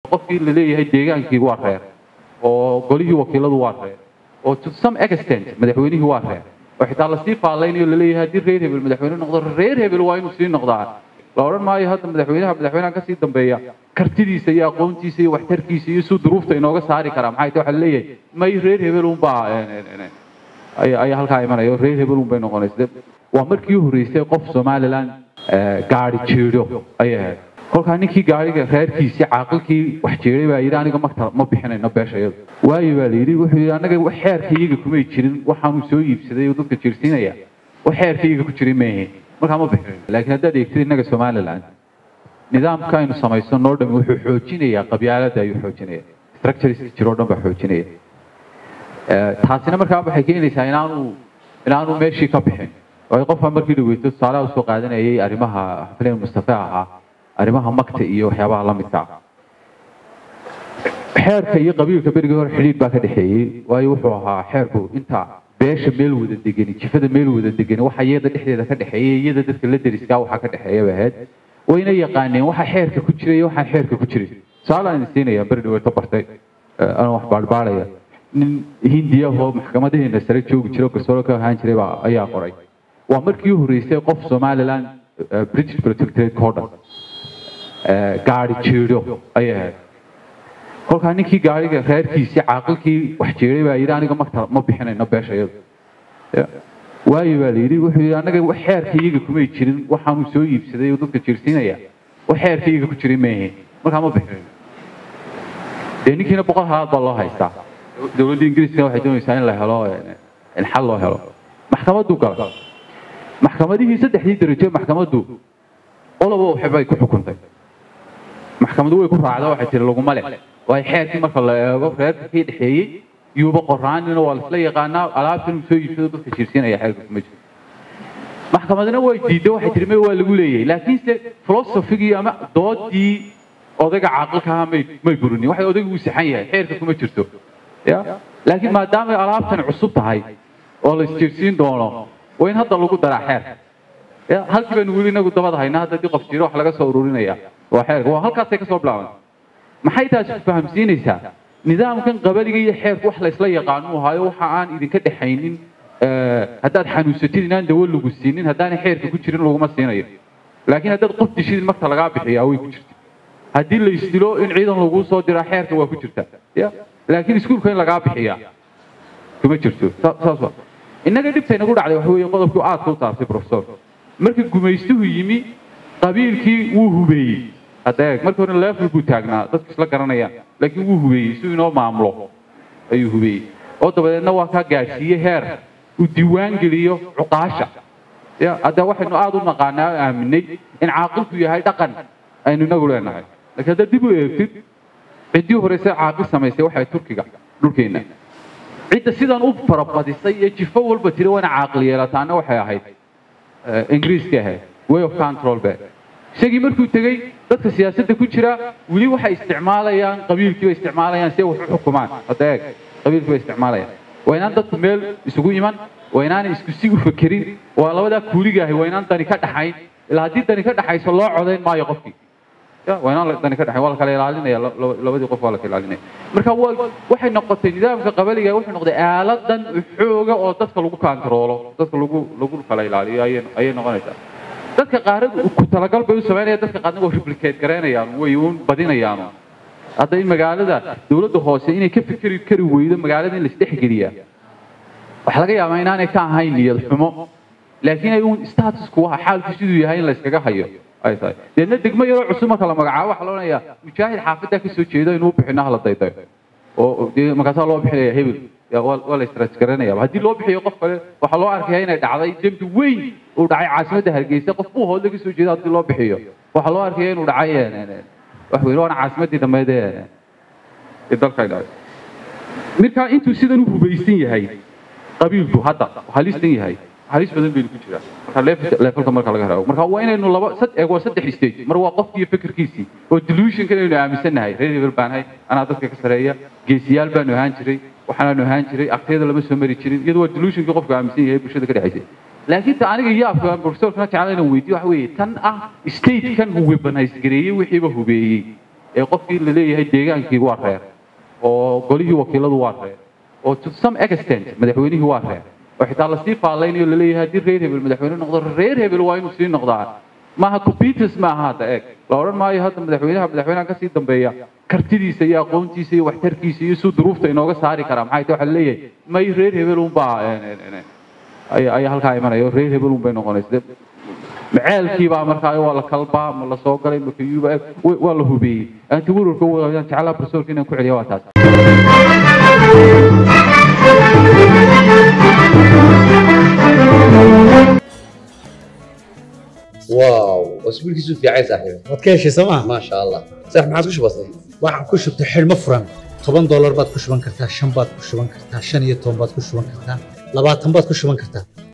qofkii la leeyahay deegaankii waa reer oo golihii wakiiladu waa reer oo to some extent madaxweynihii waa reer oo xitaa lasii faallaynayo laleeyahay haddii reer hebel madaxweyne noqdo reer hebel waa inuu sii noqdaa la odhan maayo hadda madaxweynaha madaxweynaha kasii dambeeya kartidiisa iyo aqoontiisa iyo waxtarkiisa iyo suu duruufta inooga saari karaa maxay tahay waxaa laleeyahay may reer hebel unbaa ayaa halkaa imanaya reer hebel un bay noqonaysa waa markii u horreysay qof somaliland gaari jiidho ayay ahayd kolkaa ninkii gaariga reerkiisii caaqilkii wax jeeday baa yidhi aniga makta ma bixinayno beeshayadu waayo baa la yidhi wuxuu yidhi anaga xeerka iyaga kumay jirin waxaanuu soo iibsaday oo dadka jirsiinaya wax xeerka iyaga ku jirin maahe markaa ma bixinayno laakiin haddaad eegtid innaga somaliland nidaamka aynu samayso noo dhami wuxuu xoojinayaa qabyaaladda ayuu xoojinaya structureska jiroo dhan baa xoojinaya taasina markaa waxay keenaysaa inaanu inaanu meeshii ka bixin waayo qofka markii dhaweyto tusaalaha usoo qaadanayay arrimaha xafleen mustafa ahaa arrimaha magta iyo waxyaabaha la midka ah xeerka iyo qabiilka berigii hore xidhiidh baa ka dhexeeyey waayo wuxuu ahaa xeerku inta beesha meel wada degani jifada meel wada degani waxa iyada dhexdeeda ka dhexeeya iyada dadka la deriskaa waxaa ka dhexeeya bay ahayd wayna yaqaaneen waxa xeerka ku jira iyo waxaan xeerka ku jirin tusaale aan siinaya beri dhaweeto bartay anoo wax baadhbaadhaya nin hindiyahoo maxkamadaheena sare joogi jiro garsooro ka ahaan jiray baa ayaa qoray waa markii u horreysay qof somaliland british protectorate oo dhan gaari jiidho ayay ahayd kolkaa ninkii gaariga reerkiisii caaqilkii wax jeeday baa yidhi aniga makta ma bixinayno beeshayadu waayo baa la yidhi wuxuu yidhi anaga wax xeerka iyaga kumay jirin waxaanuu soo iibsaday oo dadka jirsiinaya wax xeerka iyaga ku jirin maahe markaa ma bixinayno dee ninkiina boqol halaad baa loo haystaa dowladda ingiriiskana waxay doonaysaa in la helo in xal loo helo maxkamaddu gala maxkamadihii saddexdii darajo maxkamaddu olaba waxbay ku xukuntay maxkamadu way ku raacda waxay tiri laguma leh waayo xeerkii marka la eego reerka kii dhexeeyey yuuba qoraanina waa laisla yaqaanaa alaabtan uu soo iibsado dadka jirsiinaya xeerka kuma jiro maxkamadna way diiday waxay tiri may waa lagu leeyahay laakiinse filosofigii ama doodii odayga caaqilka ahaa may may burinin waxay odaygu uu saxan yahay xeerka kuma jirto ya laakiin maadaamay alaabtan cusub tahay oo la isjirsiin doono waa in hadda lagu daraa xeerka ya halkii baynu weli inagu dabada haynaa hadda haddii qof jiro wax laga soo ururinaya waa xeerka waa halkaasay ka soo bilaaban maxay taasi ku fahamsiinaysaa nidaamkan qabaliga iyo xeerku wax laysla yaqaanu ahaayo waxa aan idinka dhexaynin haddaad xanuunsatid inaan dawo lagu siinin haddaanay xeerka ku jirin laguma siinayo laakiin haddaad qof dishid marka lagaa bixiyaa way ku jirta haddii la isdilo in ciidan laguu soo diraa xeerka waa ku jirta ya laakiin iskuulka in lagaa bixiyaa kuma jirto saas waa innaga dhibta inagu dhacday waxa weeye qodobkii aadka u taabtay professor markii gumaystuhu yimi qabiilkii wuu hubeeyey hadda eeg markii hore level buu taagnaa dadku isla garanayaan laakiin wuu hubeeyey si inoo maamulo ayuu hubeeyey oo dabadeedna waa kaa gaadhsiiyey heer uu diiwaan geliyo cuqaasha ya hadda waxaynu aada u naqaanaa oo aaminay in caaqilku yahay dhaqan aynu inagu leenahay laakiin haddaad dib u eegtid ciddii horeyse caaqil samaysay waxay turkiga dhulkeenna cidda sidan u farabadisay ee jifo walba tiri waana caaqil yeelataana waxay ahayd ingiriiska ahayd way of control be isagii markuu tegey dadka siyaasadda ku jira weli waxay isticmaalayaan qabiilkii bay isticmaalayaan si ay wax u xukumaan hadda eeg qabiilkii bay isticmaalayaan waa inaan dadku meel isugu iman waa inaanay isku si u fakerin waa labadaa kuuligaahay waa inaan dani ka dhaxayn ilaa haddii dani ka dhaxayso loo codayn maayo qofkii waa inaan dani ka dhaxayn waa la kala ilaalinaya labadii qof waa la kala ilaalinaya marka waxay noqotay nidaamka qabaliga wuxuu noqday aaladan xooga oo dadka lagu kantaroolo dadka lagu lagu kala ilaaliyo ayay ayay noqonaysaa dadka qaaradu ku talagal bay u samaynaya dadka qaarna waa replicate garaynayaan way uun badinayaan hadda in magaalada dowladda hoose inay ka fikeri kari weydo magaalada in laisdhexgeliyaa waxaa laga yaabaa inaanay ka ahayn niyad xumo laakiin ay uun statusku waxa xaalku siduu yahay in layskaga hayo ay tahay deedna degmo yaroo cusub marka la magacaabo waxaa la odhanayaa mujaahid xaafaddaa kasoo jeedo inuu bixino hala daydayo oo dee markaasaa loo bixinaya hebel waa la istaraaj garanaya haddii loo bixiyo qof kale waxaa loo arkaya inay dhacday dembi weyn uu dhacay caasimadda hargeysa qof buu hoodla kasoo jeeda haddii loo bixiyo waxaa loo arkaya inuu dhacay wax weyn waana caasimaddii dhammeed ee dalka dhacay marka intuu sidan u hubaysan yahay qabiilku hadda halistan yahay halis badan baynu ku jiraa marka levelka marka laga helo marka waa inaynu laba sad eeg waa saddex stage mar waa qofkii fikirkiisii oo delusionkan aynu aaminsannahay reer hebel baan ahay anaa dadka ka sareeya geesiyaal baanu ahaan jiray waxaanaanu ahaan jiray agteeda lama soo mari jirin iyadoo waa delusionkii qofku aaminsan yahay bulshada ka dhexaysay laakiin ta aniga yaabka professorkana jeclaan inaan weydiyo waxa weeye tan ah statekan weaponize gareeyey wixiiba hubeeyey ee qofkii la leeyahay deegaankii waa reer oo golihii wakiiladu waa reer oo to some extent madaxweynihii waa reer oo xitaa lasii faallaynayo laleeyahay haddii reer hebel madaxweyne noqdo reer hebel waa inuu sii noqdaa maaha computers maaha hadda eeg la odhan maayo hadda madaxweynaha madaxweynaha kasii dambeeya kartidiisa iyo aqoontiisa iyo waxtarkiisa iyo suu duruufta inooga saari karaa maxay tahay waxaa laleeyahay may reer hebel unbaa ayaa halkaa imanaya oo reer hebel unbay noqonaysa maceelkiibaa markaa waa la kalbaa ma la soo galay ma kayuuba waa la hubeeyey anti werwarka waan jeclaa barsoorka inaan ku celiya waa taas واو واسبوع كيسو في عايز صاحبي waad ka heshay sooma ما شاء الله صح ما عادش بسيط waxaan ku shubtay xidhmo furan toban doolar baad ku shuban kartaa shan baad ku shuban kartaa shan iyo toban baad ku shuban kartaa labaatan baad ku shuban kartaa